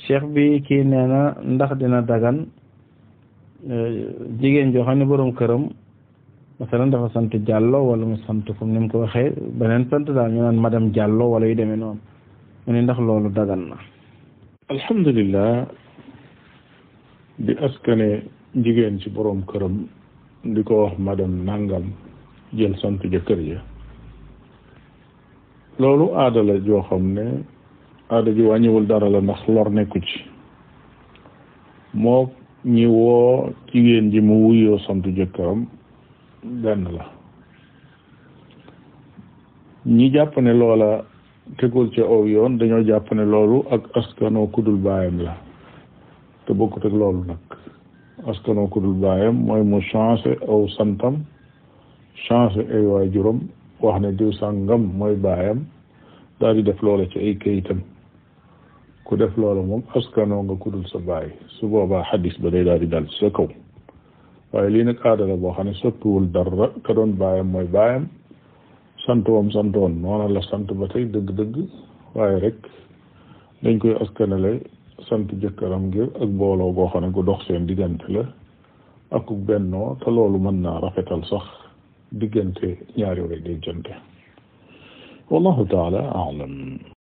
cheikh bi kii nee na ndax dina dagan jigéen joo xam ne boroom këram masalan dafa sant Diallo wala mu sant comme ni mu ko waxee beneen sant daal ñu naan madame Diallo wala yu demee noonu mu ne ndax loolu dagan na alhamdulillah di askane jigéen ci boroom këram di ko wax madame nangam jël sant jëkkër ja loolu aada la joo xam ne aada ji wàññiwul dara la ndax lor nekku ci moo ñi woo jigéen ji mu wuyoo sant jëkkëram benn la ñi jàpp ne loola tegul ci aw yoon dañoo jàpp ne loolu ak askanoo kudul baayam la te bokkut ak loolu nag askanoo kudul baayam mooy mu changé aw santam changé ay waajuram wax ne diw sàngam mooy baayam daal di def loola ci ay kayitam ku def loola moom askanoo nga kudul sa baay su boobaa xadis ba day daal di dal ci sa kaw waaye lii nag aada la boo xam ne soppiwul dara ka doon baayam mooy baayam sant wam santoon noona la sant ba tey dëgg-dëgg waaye rek dañ koy askanale sant jëkkëram ngir ak booloo goo xam ne gu dox seen diggante la ak bennoo te loolu mën naa rafetal sax diggante ñaari way dencante wallahu taala alam